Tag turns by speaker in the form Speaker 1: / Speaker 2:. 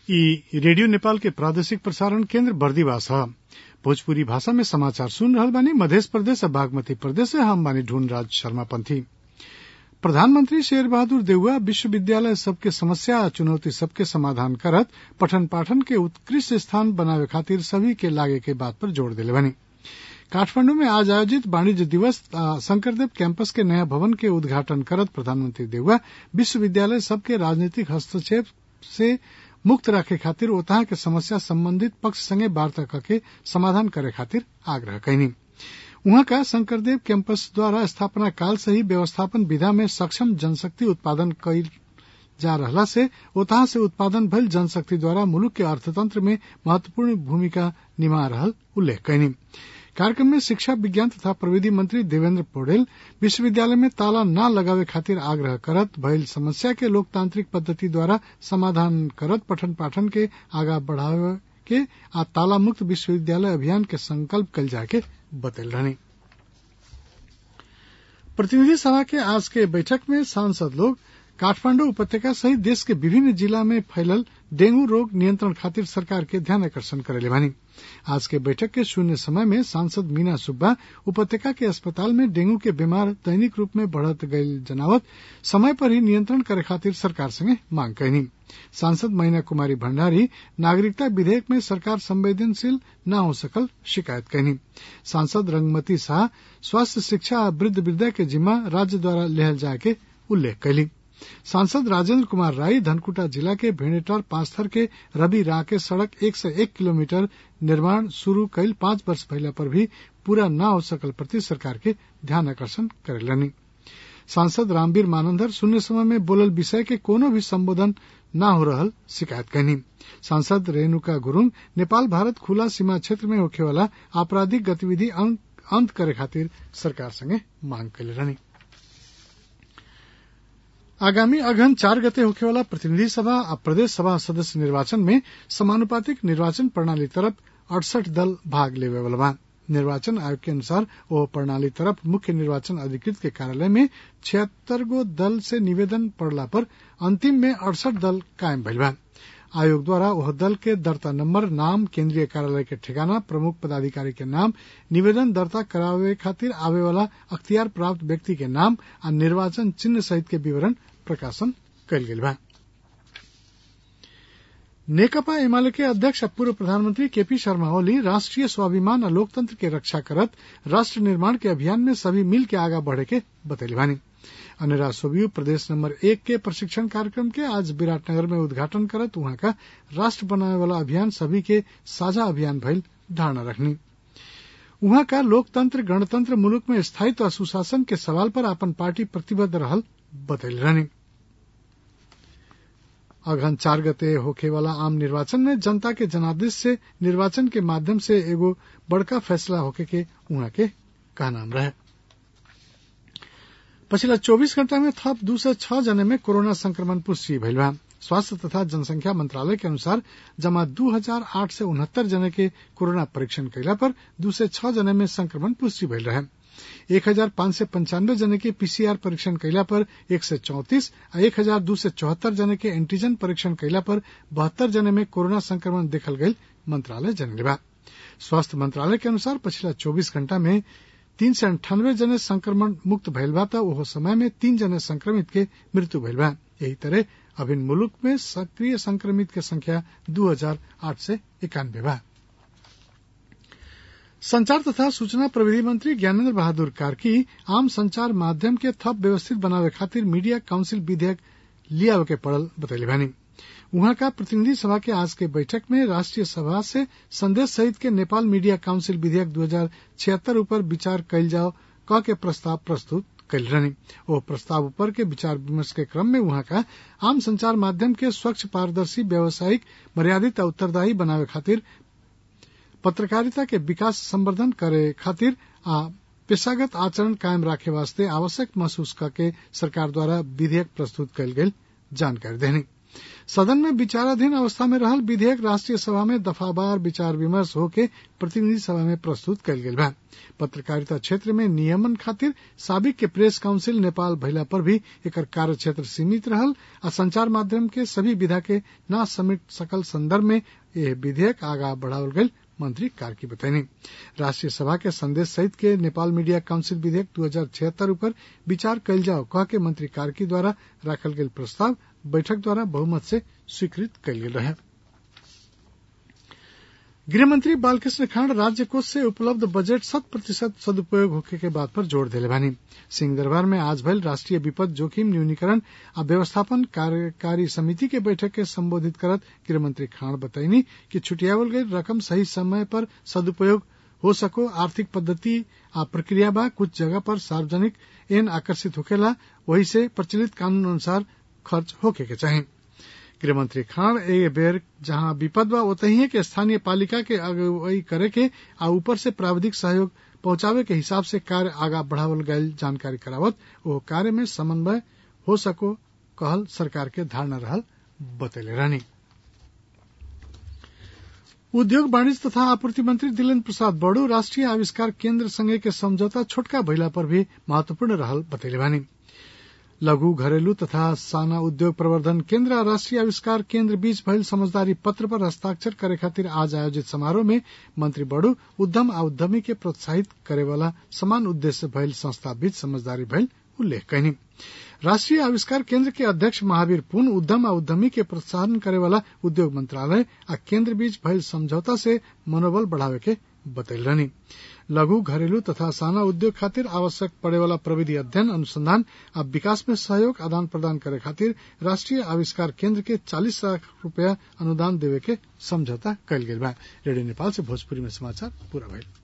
Speaker 1: ई रेडियो नेपाल के प्रादेशिक प्रसारण केन्द्र बर्दिवास ह भोजपुरी भाषा में समाचार सुन रहल बानी मधेश प्रदेश आ बागमती प्रदेश से हम बानी ढूंढ राज शर्मा पंथी प्रधानमंत्री शेर बहादुर देउवा विश्वविद्यालय सबके समस्या आ चुनौती सबके समाधान करत पठन पाठन के उत्कृष्ट स्थान बनावे खातिर सभी के लागे के बात पर जोर देले बानी काठमांडू में आज आयोजित वाणिज्य दिवस शंकरदेव कैंपस के नया भवन के उद्घाटन करत प्रधानमंत्री देउवा विश्वविद्यालय सबके राजनीतिक हस्तक्षेप से मुक्त राखे खातिर ओतहा के समस्या संबंधित पक्ष संगे वार्ता करके समाधान करे खातिर आग्रह कैनी उहाँ का शंकरदेव कैंपस द्वारा स्थापना काल से ही व्यवस्थापन विधा में सक्षम जनशक्ति उत्पादन कईल जा रहला से ओतहा से उत्पादन भइल जनशक्ति द्वारा मुलुक के अर्थतंत्र में महत्वपूर्ण भूमिका निभा रहल उल्लेख कैनी कार्यक्रम में शिक्षा विज्ञान तथा प्रविधि मंत्री देवेन्द्र पौडेल विश्वविद्यालय में ताला न लगावे खातिर आग्रह करत भइल समस्या के लोकतांत्रिक पद्धति द्वारा समाधान करत पठन पाठन के आगा बढ़ावे के आ ताला मुक्त विश्वविद्यालय अभियान के संकल्प कल जाए के बतल रहनी प्रतिनिधि सभा के आज के बैठक में सांसद लोग काठमांडू उपत्यका सहित देश के विभिन्न जिला में फैलल डेंगू रोग नियंत्रण खातिर सरकार के ध्यान आकर्षण करेले बानी आज के बैठक के शून्य समय में सांसद मीना सुब्बा उपत्यका के अस्पताल में डेंगू के बीमार दैनिक रूप में बढ़त गईल जनावत समय पर ही नियंत्रण करे खातिर सरकार संगे मांग कैनी सांसद महीना कुमारी भंडारी नागरिकता विधेयक में सरकार संवेदनशील न हो सकल शिकायत कैनी सांसद रंगमती शाह स्वास्थ्य शिक्षा आ वृद्ध वृद्धा के जिम्मा राज्य द्वारा लेहल जाए के उल्लेख कैली सांसद राजेंद्र कुमार राय धनकुटा जिला के भेड़ेटार पांचथर के रवि रा के सड़क एक से एक किलोमीटर निर्माण शुरू कईल पांच वर्ष पहला पर भी पूरा न हो सकल प्रति सरकार के ध्यान आकर्षण करेलनी सांसद रामवीर मानंदर शून्य समय में बोलल विषय के कोनो भी संबोधन न हो रहल शिकायत कैनी सांसद रेणुका गुरुंग नेपाल भारत खुला सीमा क्षेत्र में होखे वाला आपराधिक गतिविधि अंत करे खातिर सरकार संगे मांग कैले रहनी आगामी अगहन चार गते होखेवाला प्रतिनिधि सभा आ प्रदेश सभा सदस्य निर्वाचन में समानुपातिक निर्वाचन प्रणाली तरफ अड़सठ दल भाग लेवे वाला बा निर्वाचन आयोग के अनुसार ओ प्रणाली तरफ मुख्य निर्वाचन अधिकृत के कार्यालय में छिहत्तर गो दल से निवेदन पड़ला पर अंतिम में अड़सठ दल कायम भइल बा आयोग द्वारा वह दल के दर्ता नंबर नाम केंद्रीय कार्यालय के ठिकाना प्रमुख पदाधिकारी के नाम निवेदन दर्ता करावे खातिर आवे वाला अख्तियार प्राप्त व्यक्ति के नाम आ निर्वाचन चिन्ह सहित के विवरण प्रकाशन कल गेल बा नेकपा एमाले के अध्यक्ष पूर्व प्रधानमंत्री केपी शर्मा ओली राष्ट्रीय स्वाभिमान और लोकतंत्र के रक्षा करत राष्ट्र निर्माण के अभियान में सभी मिल के आगा बढ़े के बतैली बानी अनिरा सोबियू प्रदेश नंबर एक के प्रशिक्षण कार्यक्रम के आज विराटनगर में उद्घाटन करत वहां का राष्ट्र बनावे वाला अभियान सभी के साझा अभियान भइल धारणा रखनी वहां का लोकतंत्र गणतंत्र मुल्क में स्थायित्व और सुशासन के सवाल पर अपन पार्टी प्रतिबद्ध रहल बतैल रहनी अगहन चार गते होखे वाला आम निर्वाचन में जनता के जनादेश से निर्वाचन के माध्यम से एगो बड़का फैसला होके के उहाँ के कहनाम रहे पछिला 24 घंटा में थप दू सय छह जने में कोरोना संक्रमण पुष्टि भइल बा स्वास्थ्य तथा जनसंख्या मंत्रालय के अनुसार जमा दू हजार आठ सय उनहत्तर जने के कोरोना परीक्षण कैला पर दू सय छह जने में संक्रमण पुष्टि भइल रहे एक हजार पांच सय पंचानवे जने के पीसीआर परीक्षण कैला पर एक सय चौतीस आ एक हजार दू सय चौहत्तर जने के एंटीजन परीक्षण कैला पर बहत्तर जने में कोरोना संक्रमण देखल गई मंत्रालय जनले बा स्वास्थ्य मंत्रालय के अनुसार पिछला चौबीस घंटा में तीन सय अंठानवे जने संक्रमण मुक्त भइल बा त ओहो समय में तीन जने संक्रमित के मृत्यु भइल बा यही तरह अभिन मुलुक में सक्रिय संक्रमित के संख्या दू हजार आठ सय इक्यानवे बा संचार तथा सूचना प्रविधि मंत्री ज्ञानेन्द्र बहादुर कार्की आम संचार माध्यम के थप व्यवस्थित बनावे खातिर मीडिया काउंसिल विधेयक लियावे के पड़ल बतैले बानी वहां का प्रतिनिधि सभा के आज के बैठक में राष्ट्रीय सभा से संदेश सहित के नेपाल मीडिया काउंसिल विधेयक दू हजार छिहत्तर ऊपर विचार कयल जाओ क के प्रस्ताव प्रस्तुत कल रहनी ओ प्रस्ताव ऊपर के विचार विमर्श के क्रम में वहां का आम संचार माध्यम के स्वच्छ पारदर्शी व्यावसायिक मर्यादित और उत्तरदायी बनावे खातिर पत्रकारिता के विकास संवर्धन करे खातिर आ पेशागत आचरण कायम राखे वास्ते आवश्यक महसूस करके सरकार द्वारा विधेयक प्रस्तुत कयल गेल जानकारी देनी सदन में विचाराधीन अवस्था में रहल विधेयक राष्ट्रीय सभा में दफावार विचार विमर्श होके प्रतिनिधि सभा में प्रस्तुत कयल गेल बा पत्रकारिता क्षेत्र में नियमन खातिर साबिक के प्रेस काउंसिल नेपाल भइला पर भी एकर कार्य क्षेत्र सीमित रहल आ संचार माध्यम के सभी विधा के न समेट सकल संदर्भ में यह विधेयक आगा बढ़ावल गयल मंत्री कार्की बतैनी राष्ट्रीय सभा के संदेश सहित के नेपाल मीडिया काउंसिल विधेयक दू हजार छिहत्तर ऊपर विचार कयल जाओ कह के मंत्री कार्की द्वारा राखल गेल प्रस्ताव बैठक द्वारा बहुमत से स्वीकृत कयल गेल रहे गृहमंत्री बालकृष्ण खांड राज्य कोष से उपलब्ध बजट शत प्रतिशत सदुपयोग होखे के बात पर जोर देले बानी सिंह दरबार में आज भइल राष्ट्रीय विपद जोखिम न्यूनीकरण आ व्यवस्थापन कार्यकारी समिति के बैठक के संबोधित करत गृहमंत्री खांड बतैनी कि छुटियावल गई रकम सही समय पर सदुपयोग हो सको आर्थिक पद्धति आ प्रक्रिया बा कुछ जगह पर सार्वजनिक एन आकर्षित होखेला वही से प्रचलित कानून अनुसार खर्च होके के चाही गृहमंत्री खान ए बेर जहां विपद बा ओतही है कि स्थानीय पालिका के अगुवाई करे के आ ऊपर से प्राविधिक सहयोग पहुंचावे के हिसाब से कार्य आगा बढ़ावल गयल जानकारी करावत ओ कार्य में समन्वय हो सको कहल सरकार के धारणा रहल बतैले रहनी उद्योग वाणिज्य तथा आपूर्ति मंत्री दिलेन्द्र प्रसाद बड़ू राष्ट्रीय आविष्कार केन्द्र संगे के समझौता छोटका भइला पर भी महत्वपूर्ण रहल बतैले बानी लघु घरेलू तथा साना उद्योग प्रवर्धन केन्द्र आ राष्ट्रीय आविष्कार केन्द्र बीच भइल समझदारी पत्र पर हस्ताक्षर करे खातिर आज आयोजित समारोह में मंत्री बड़ू उद्यम आ उद्यमी के प्रोत्साहित करे वाला समान उद्देश्य भइल संस्था बीच समझदारी भइल उल्लेख कयनी राष्ट्रीय आविष्कार केन्द्र के अध्यक्ष महावीर पुन उद्यम आ उद्यमी के प्रोत्साहन करे वाला उद्योग मंत्रालय आ केन्द्र बीच भइल समझौता से मनोबल बढ़ावे के बतैल रहनी लघु घरेलू तथा साना उद्योग खातिर आवश्यक पड़े वाला प्रविधि अध्ययन अनुसंधान आ विकास में सहयोग आदान प्रदान करे खातिर राष्ट्रीय आविष्कार केन्द्र के चालीस लाख रूपया अनुदान देवे के समझौता कयल गेल बा रेडियो नेपाल से भोजपुरी में समाचार पूरा भइल